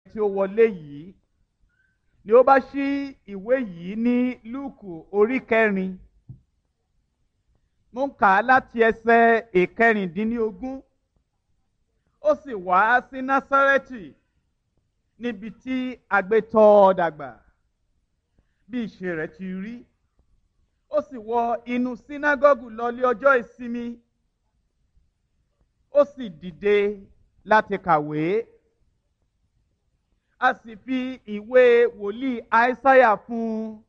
tí ó wọlé yìí ni ó bá ṣí ìwé yìí ní lúùkù orí kẹrin mo ń kà á láti ẹsẹ̀ ìkẹrìndínlógún ó sì wá sí násárẹ́tì níbi tí agbétọ́ dàgbà bí ìṣe rẹ̀ ti rí ó sì wọ inú sínágọ́gù lọlé ọjọ́ ìsinmi ó sì dìde láti kàwé a sì fi ìwé wòlíì àìsáyà fún un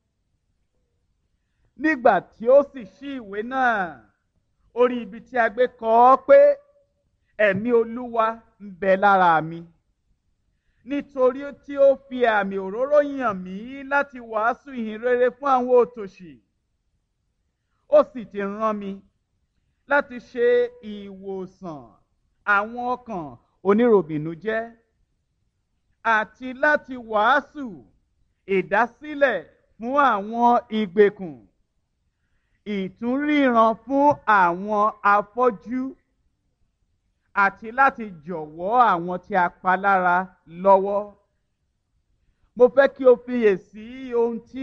nígbà tí ó sì ṣí ìwé náà orí ibi tí a gbé kọ ọ́ pé ẹ̀mí olúwa ń bẹ lára mi nítorí tí ó fi àmì òróró yàn mí láti wàásù ìhìn rere fún àwọn òtòṣì ó sì ti rán mi láti ṣe ìwòsàn àwọn ọkàn oníròbìnújẹ́ àti láti wàásù ìdásílẹ̀ fún àwọn ìgbèkùn ìtúnríran fún àwọn afọ́jú àti láti jọ̀wọ́ àwọn tí a pa lára lọ́wọ́. Mo fẹ́ kí o fiyèsí ohun tí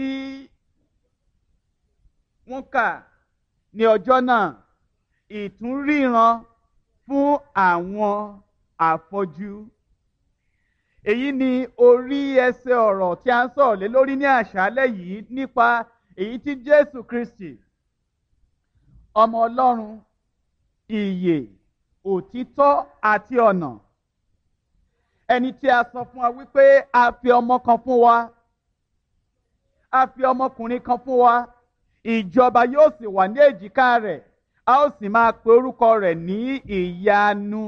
wọ́n kà ní ọjọ́ náà ìtúnríran fún àwọn afọ́jú. Èyí ni orí ẹsẹ̀ ọ̀rọ̀ tí a ń sọ̀rọ̀ lé lórí ní àṣálẹ́ yìí nípa èyí tí Jésù Kristi ọmọ Ọlọ́run ìyè òtítọ́ àti ọ̀nà ẹni tí a sọ fún wa wípé a fi ọmọ kan fún wa a fi ọmọkùnrin kan fún wa ìjọba yóò sì wà ní èjìká rẹ̀ a ó sì máa pe orúkọ rẹ̀ ní ìyanu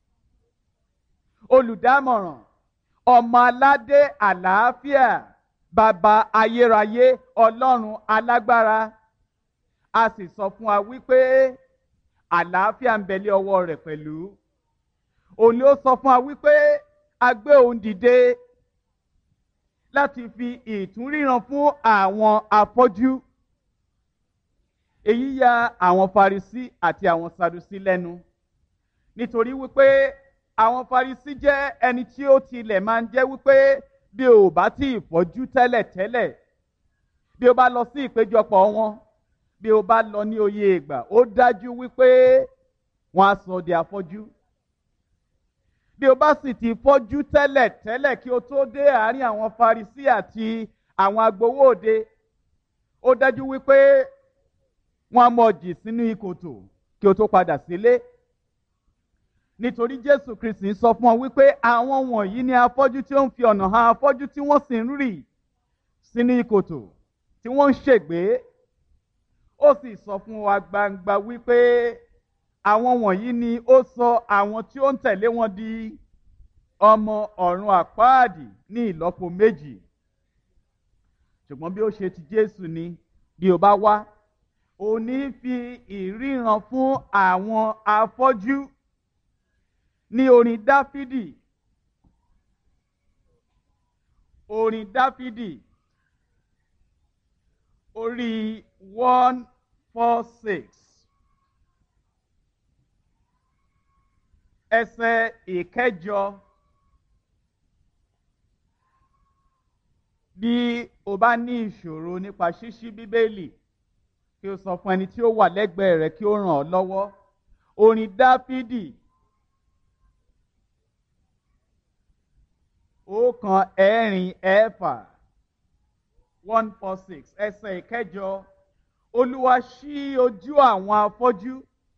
olùdámọ̀ràn ọmọ aládé àlàáfíà bàbá ayérayé ọlọ́run alágbára a sì sọ fún wa wípé àlàáfíà ń bẹ̀lẹ̀ ọwọ́ rẹ̀ pẹ̀lú òun ni ó sọ fún wa wípé a gbé òun dìde láti fi ìtúnríran fún àwọn afọ́jú èyí ya àwọn Farisí àti àwọn Sadusí lẹ́nu nítorí wípé àwọn Farisí jẹ́ ẹni tí ó tilẹ̀ máa ń jẹ́ wípé bí o bá tí ì fọ́jú tẹ́lẹ̀ tẹ́lẹ̀ bí o bá lọ sí ìpéjọpọ̀ wọn bí o bá lọ ní oyè ìgbà ó dájú wípé wọn á sọ di afọ́jú bí o bá sì ti fọ́jú tẹ́lẹ̀ tẹ́lẹ̀ kí o tó dé àárín àwọn Farisí àti àwọn agbowó òde ó dájú wípé wọn á mọ̀ jì sínú ìkòtò kí o tó padà sílé nítorí Jésù Kristi sọ fún ọ wípé àwọn wọ̀nyí ni afọ́jú tí ó ń fi ọ̀nà hàn afọ́jú tí wọ́n sì ń rì sínú ìkòtò tí wọ́n ń ṣègbé ó sì sọ fún wa gbangba wípé àwọn wọ̀nyí ni ó sọ àwọn tí ó ń tẹ̀lé wọn di ọmọ ọ̀run àpáàdì ní ìlọ́po méjì ṣùgbọ́n bí ó ṣe ti Jésù ni bí o bá wá ò ní fi ìríran fún àwọn afọ́jú ní orin Dáfídì orin Dáfídì orí one four six ẹsẹ̀ ìkẹjọ bí o bá ní ìṣòro nípa ṣíṣí bíbélì kí o sọ fún ẹni tí ó wà lẹ́gbẹ̀ẹ́ rẹ kí ó ràn ọ́ lọ́wọ́ orin dáfídì ọ̀kan ẹ̀rin ẹ̀fà one four six ẹsẹ̀ ìkẹjọ olúwa ṣí ojú àwọn afọ́jú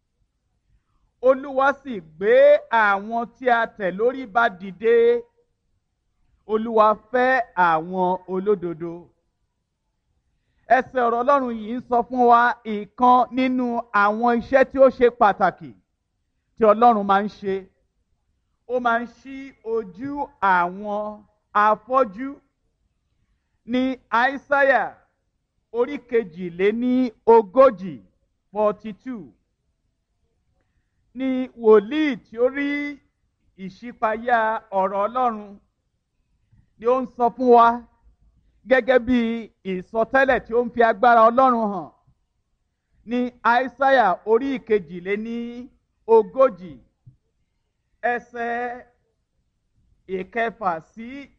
olúwa sì gbé àwọn tí a tẹ̀ lórí ba dìde olúwa fẹ́ àwọn olódodo ẹsẹ̀ ọ̀rọ̀ ọlọ́run yìí ń sọ fún wa ìkan nínú àwọn iṣẹ́ tí ó ṣe pàtàkì tí ọlọ́run máa ń ṣe ó máa ń ṣí ojú àwọn afọ́jú ní àìsáyà orí kejìléní ogójì forty two ní wòlíì tí ó rí ìṣípayá ọ̀rọ̀ ọlọ́run ni ó ń sọ fún wa gẹ́gẹ́ bí ìsọtẹ́lẹ̀ tí ó ń fi agbára ọlọ́run hàn ní àìsáyà orí ìkejìléní ogójì ẹsẹ̀ ìkẹfà sí